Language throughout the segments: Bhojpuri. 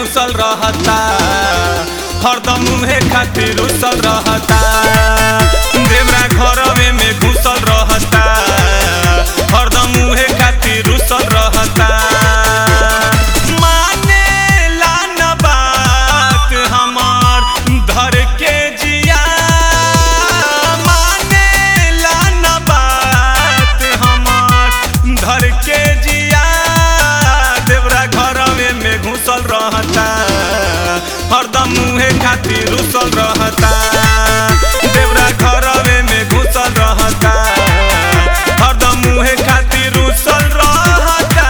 घुसल रहता हरदम मुहे खातिर उसल रहता देवरा घरवे में घुसल रहता हरदम मुहे खातिर उसल रहता मानेला न बात हमार धर के जिया मानेला न बात हमार धर के जिया देवरा घरवे में घुसल रहता हरदम मुहे खातिर उसल रहता देवरा घरवे में घुसल रहता हरदम मुहे खातिर उसल रहता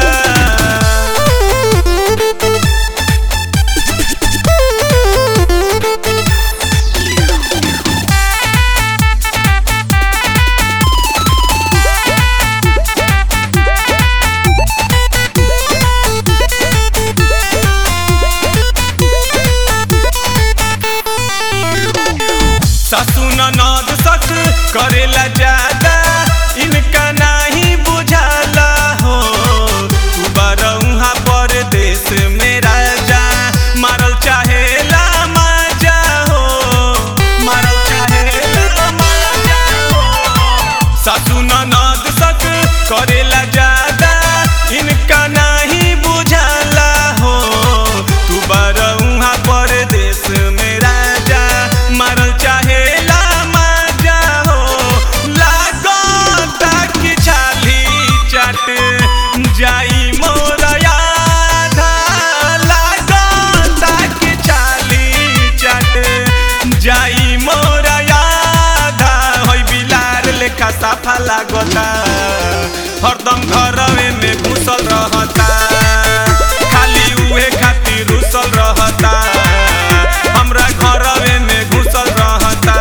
सासू ननद सक करेला ज्यादा इनका नहीं बुझाला हो तू बरौहा परदेश में राजा मारल चाहेला माजा हो मारल चाहेला माजा हो सासू ननद सक करेला ज्यादा इनका नहीं बुझाला हो तू बरौहा परदेश में राजा मारल चाहेला माजा हो लागता कि छाली चाट जाई मोर यादा लागता कि छाली चाट जाई मोर यादा होई बिलार लेखा साफा लागता हरदम घरवे में घुसल रहता खाली उहे खातिर रुसल रहता हमरा घरवे में घुसल रहता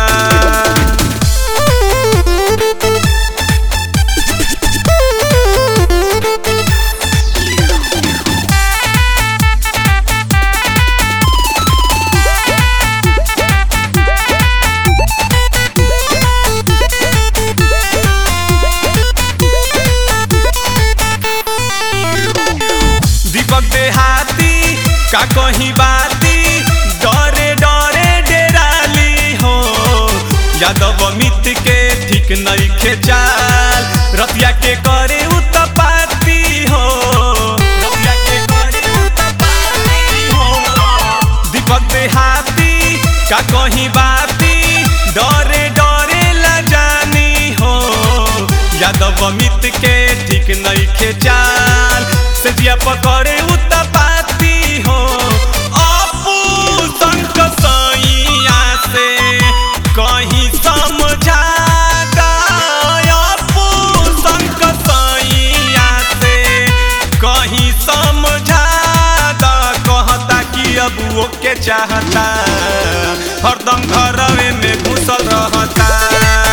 दीपक देहाती का कहीं बाती डरे डरे डेराली हो यादव मित के ठीक नहीं चाल रतिया के करे उत्पाती हो रतिया के करे उत्पाती हो दीपक देहाती का कहीं बाती डरे डरे ला जानी हो यादव मित के ठीक नहीं चाल से जिया पकड़े उत्पाती हो अपू संक सैया से कहीं समझा अपू संक सैया से कहीं समझा कहता कि अब वो के चाहता हरदम घरवे में घुसल रहता